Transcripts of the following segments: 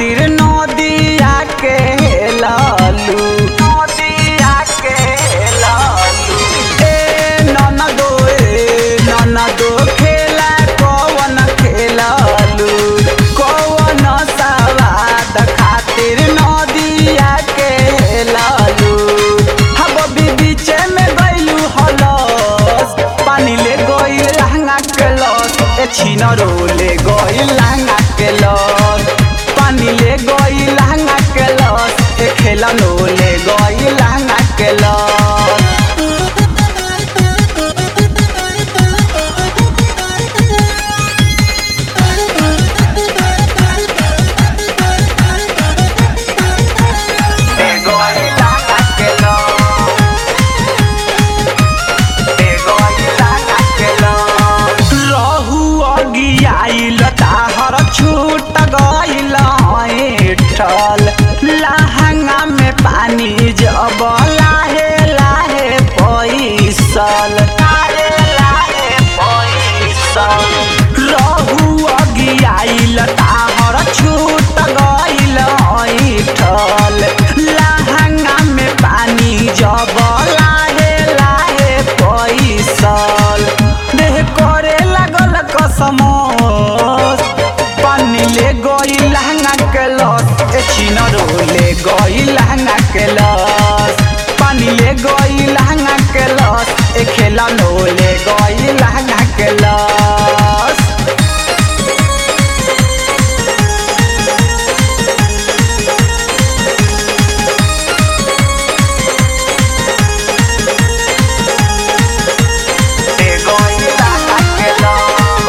खातिर नदिया के लालू नदिया के लालू ए ननदो ए ननदो खेला कवन खेलालू कवन सवाद खातिर नदिया के लालू हब बीच में गइलू हलस पानी ले गइल लहंगा के लस ए छिनरो ले गइल लहंगा के लस पानी ले गइल लहंगा के लस ए खेलनो ले गइल लहंगा के लस ले गइल लहंगा के लस ले गइल लहंगा के लस रहु अगियाइल ताहर छूट गइल ठल लहंगा में पानी जब लाहे लाहे पैसल लाहे लाहे पैसल रहु अगियाइल ताहर छूट गइल ठल लहंगा में पानी जब लाहे लाहे पैसल देह करे लागल कसमस पानी ले गई लहंगा के लस ए छिनरो ले गई लहंगा के लस पानी ले गई लहंगा के लस ए खेलनो ले गई लहंगा के लस ले गई लहंगा के लस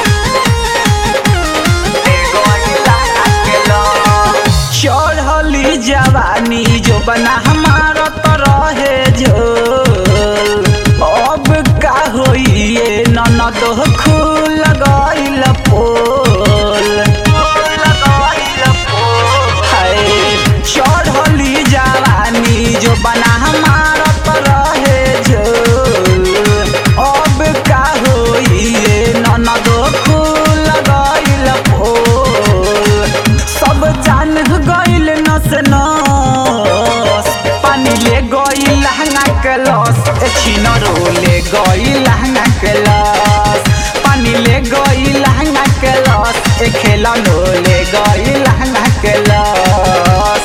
ले गई लहंगा के लस चढ़ली जवानी जो बना हमारा तो रहे झोल अब का होइए ननद खुल गइल पोल खुल गइल पोल हाय चढ़ली जवानी जो बना हमारा तो रहे झोल अब का होइए ननद खुल गइल पोल सब जान गइल नस नस पानी ले गइल लहंगा के लस ए छिनरो ले गइल लहंगा के लस पानी ले गइल लहंगा के लस ए खेलनो ले गइल लहंगा के लस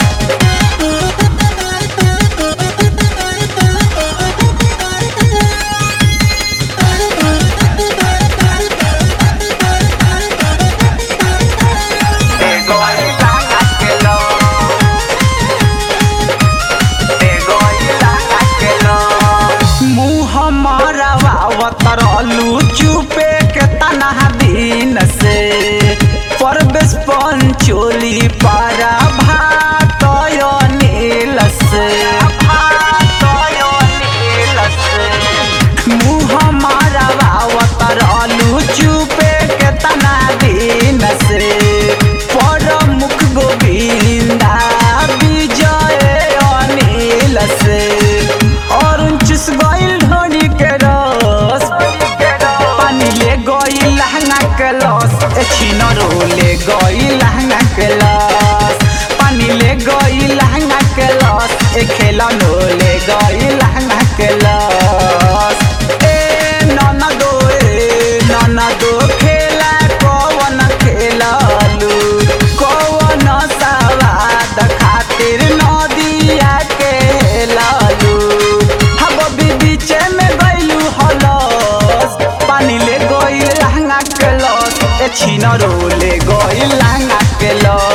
ले गइल लहंगा के लस ले गइल लहंगा के लस मुँह मरवावत रहलू चुपे के तनहा दिन से परवेश पंचोली पारा भात नील से मुँह मरवावत रहलू चुपे के तना दिन से परमुख गोविंदा विजय अनिल से और चुस गइल ढोरी के रस पानी ले गइल लहंगा के लस ए छिनरो ले गइल लहंगा के लस पानी ले गइल लहंगा के लस ए खेलनो ले गइल लहंगा के लस ए ननदो ए ननदो खेला कवन खेलालू कवन सवाद खातिर नदिया के लालू हब बीच में गइलू हलस पानी ले गइल लहंगा के लस ए छिनरो ले गइल लहंगा के लस